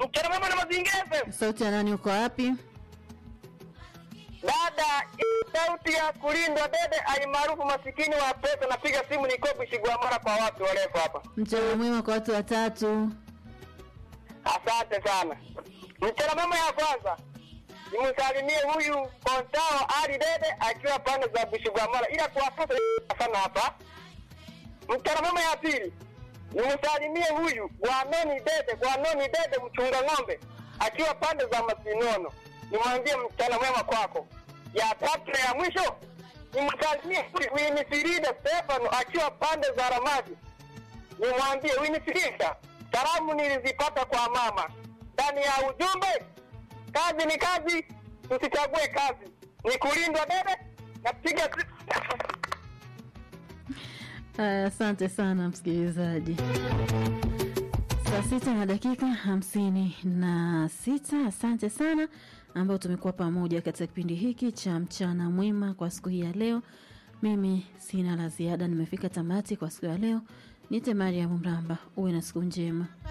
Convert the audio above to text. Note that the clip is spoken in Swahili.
Mchana mwema na mazingira FM. Sauti ya nani, uko wapi? Dada, hii sauti ya kulindwa dede alimaarufu masikini wa pesa. Napiga simu nikopi Shigwamara kwa watu warefu hapa. Mchana mwema kwa watu watatu. Asante sana. Mchana mwema ya kwanza nimsalimie huyu Kontao Ali Dede akiwa pande za Bushigwamara, ila kuwapata sana hapa. Mchana mwema ya pili nimsalimie huyu Gwanoni Dede, Gwanoni Dede mchunga ng'ombe akiwa pande za Masinono, nimwambie mchana mwema kwako. Ya tatu na ya mwisho nimsalimie huyu Winifrida Stefano akiwa pande za Ramadi, nimwambie Winifrida, salamu nilizipata kwa mama. Ndani ya ujumbe, kazi ni kazi, tusichague kazi, ni kulindwa dede. Napiga Aya, Asante sana msikilizaji. Saa sita na dakika hamsini na sita. Asante sana ambao tumekuwa pamoja katika kipindi hiki cha mchana mwema kwa siku hii ya leo. Mimi sina la ziada, nimefika tamati kwa siku ya leo. Nite Mariam Mramba, uwe na siku njema.